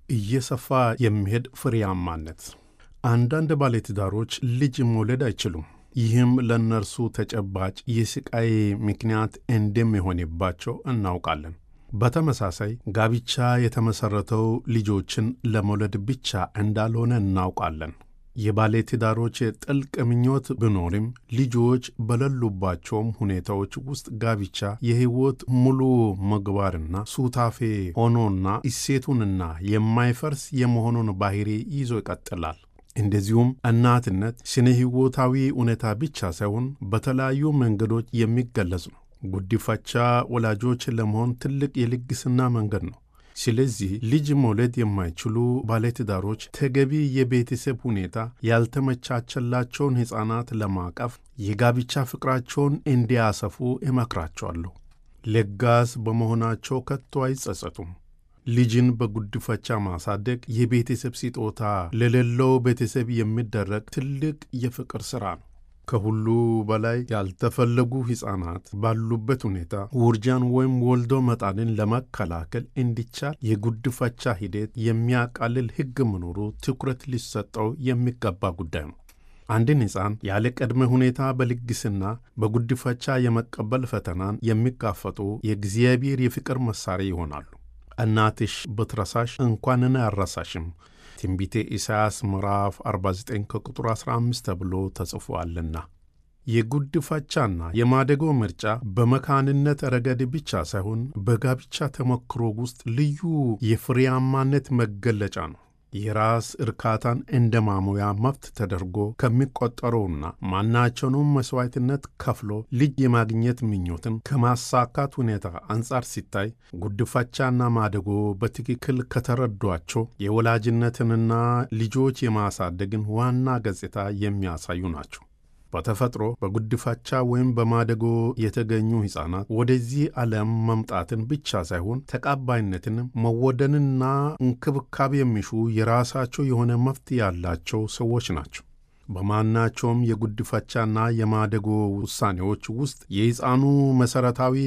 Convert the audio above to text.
እየሰፋ የሚሄድ ፍሬያማነት። አንዳንድ ባለትዳሮች ልጅ መውለድ አይችሉም። ይህም ለእነርሱ ተጨባጭ የስቃይ ምክንያት እንደሚሆንባቸው እናውቃለን። በተመሳሳይ ጋብቻ የተመሠረተው ልጆችን ለመውለድ ብቻ እንዳልሆነ እናውቃለን። የባለትዳሮች ጥልቅ ምኞት ቢኖርም ልጆች በሌሉባቸውም ሁኔታዎች ውስጥ ጋብቻ የሕይወት ሙሉ ምግባርና ሱታፌ ሆኖና እሴቱንና የማይፈርስ የመሆኑን ባህሪ ይዞ ይቀጥላል። እንደዚሁም እናትነት ስነ ሕይወታዊ እውነታ ብቻ ሳይሆን በተለያዩ መንገዶች የሚገለጽ ነው። ጉዲፈቻ ወላጆች ለመሆን ትልቅ የልግስና መንገድ ነው። ስለዚህ ልጅ መውለድ የማይችሉ ባለትዳሮች ተገቢ የቤተሰብ ሁኔታ ያልተመቻቸላቸውን ሕፃናት ለማቀፍ የጋብቻ ፍቅራቸውን እንዲያሰፉ እመክራቸዋለሁ። ለጋስ በመሆናቸው ከቶ አይጸጸቱም። ልጅን በጉድፈቻ ማሳደግ የቤተሰብ ስጦታ ለሌለው ቤተሰብ የሚደረግ ትልቅ የፍቅር ሥራ ነው። ከሁሉ በላይ ያልተፈለጉ ሕፃናት ባሉበት ሁኔታ ውርጃን ወይም ወልዶ መጣልን ለመከላከል እንዲቻል የጉድፈቻ ሂደት የሚያቃልል ሕግ መኖሩ ትኩረት ሊሰጠው የሚገባ ጉዳይ ነው። አንድን ሕፃን ያለ ቅድመ ሁኔታ በልግስና በጉድፈቻ የመቀበል ፈተናን የሚጋፈጡ የእግዚአብሔር የፍቅር መሣሪያ ይሆናሉ። እናትሽ ብትረሳሽ እንኳንን አልረሳሽም ትንቢተ ኢሳይያስ ምዕራፍ 49 ከቁጥር 15 ተብሎ ተጽፎአልና። የጉድፈቻና የማደጎ ምርጫ በመካንነት ረገድ ብቻ ሳይሆን በጋብቻ ተሞክሮ ውስጥ ልዩ የፍሬያማነት መገለጫ ነው። የራስ እርካታን እንደ ማሞያ መብት ተደርጎ ከሚቆጠረውና ማናቸውንም መሥዋዕትነት ከፍሎ ልጅ የማግኘት ምኞትን ከማሳካት ሁኔታ አንጻር ሲታይ ጉድፈቻና ማደጎ በትክክል ከተረዷቸው የወላጅነትንና ልጆች የማሳደግን ዋና ገጽታ የሚያሳዩ ናቸው። በተፈጥሮ በጉድፈቻ ወይም በማደጎ የተገኙ ሕፃናት ወደዚህ ዓለም መምጣትን ብቻ ሳይሆን ተቀባይነትን፣ መወደንና እንክብካቤ የሚሹ የራሳቸው የሆነ መብት ያላቸው ሰዎች ናቸው። በማናቸውም የጉድፈቻና የማደጎ ውሳኔዎች ውስጥ የሕፃኑ መሠረታዊ